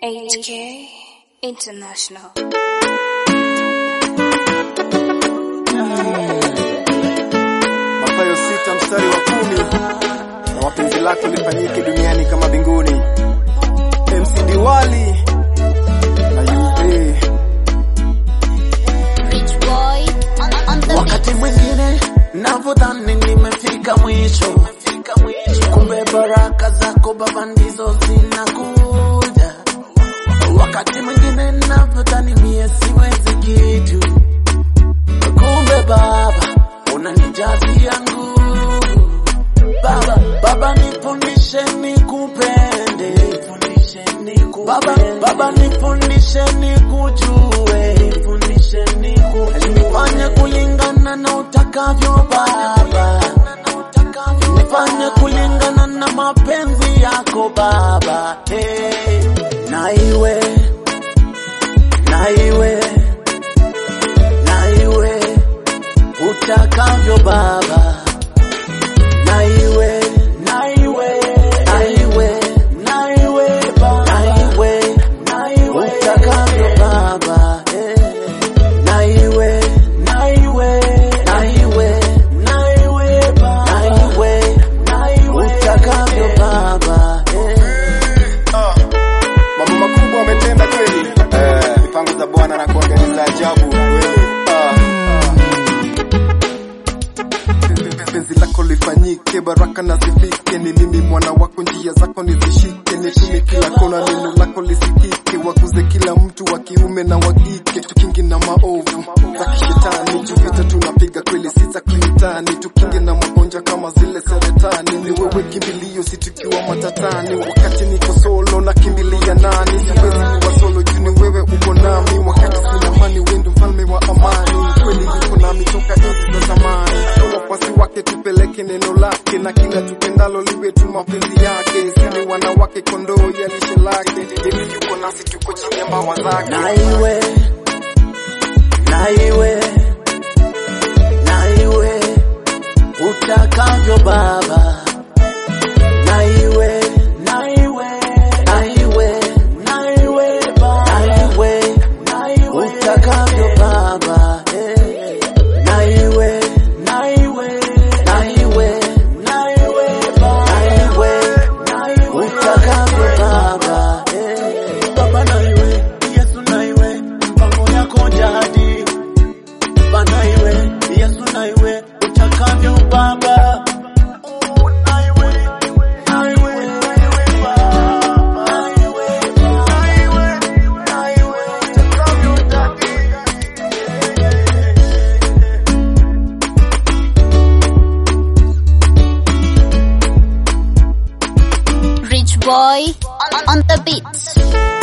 HK International. Mathayo sita mstari wa kumi na mapenzi lako lifanyike duniani kama mbinguni. MC Diwali na UA Rich boy on, on the Wakati mwingine navyodhani nimefika mwisho, kumbe baraka zako Baba ndizo zinakuja. Wakati mwingine navyodhani mie siwezi kitu, kumbe Baba unanijazia nguvu. Baba, Baba nifundishe nikupende, nifundishe nikupende. Baba, Baba nifundishe nikujue, nifundishe nikujue. Nifanye kulingana na utakavyo Baba, nifanye kulingana na mapenzi yako Baba. Hey, na iwe na iwe na iwe utakavyo Baba na iwe na iwe na iwe na iwe Baba na iwe na iwe utakavyo Baba eh. na iwe na iwe na iwe na iwe Baba na iwe na iwe utakavyo Baba eh. Ah, mambo makubwa ametenda kweli. Eh, mipango za Bwana na kuangalia za ajabu kweli. Ah, ah. Penzi lako lifanyike, baraka na zifike. Ni mimi mwana wako, njia zako nizishike. Nitume kila kona, neno lako lisikike. Wakuze kila mtu wa kiume na wa kike, tukinge na maovu za kishetani. Juvita tunapiga kweli, si za kimitani. Tukinge na magonjwa kama zile saratani. Ni wewe kimbilio, si tukiwa matatani. Wakati niko solo na kimbilia nani? Siwezi kuwa solo juu ni wewe uko nami. Wakati sina amani, wewe ndio mfalme wa amani. Kweli yuko nami toka enzi za zamani. Kwa wafuasi wake tupeleke neno lake, na kila tupendalo liwe tu mapenzi yake. Sisi wanawake kondoo ya lishe lake. Yeye yuko nasi, tuko chini ya mbawa zake. na iwe na iwe na iwe utakavyo Baba na iwe na iwe na iwe na iwe Baba na iwe na iwe utakavyo Baba eh. na iwe na iwe na iwe na iwe Baba na iwe na iwe utakavyo Baba eh. Baba na iwe Yesu na iwe mpango yako jadi Baba na iwe Yesu na iwe utakavyo Baba Oh, na iwe, na iwe, na iwe, Baba. Na iwe, na iwe, na iwe, utakavyo daddy. rich boy on, on the beat.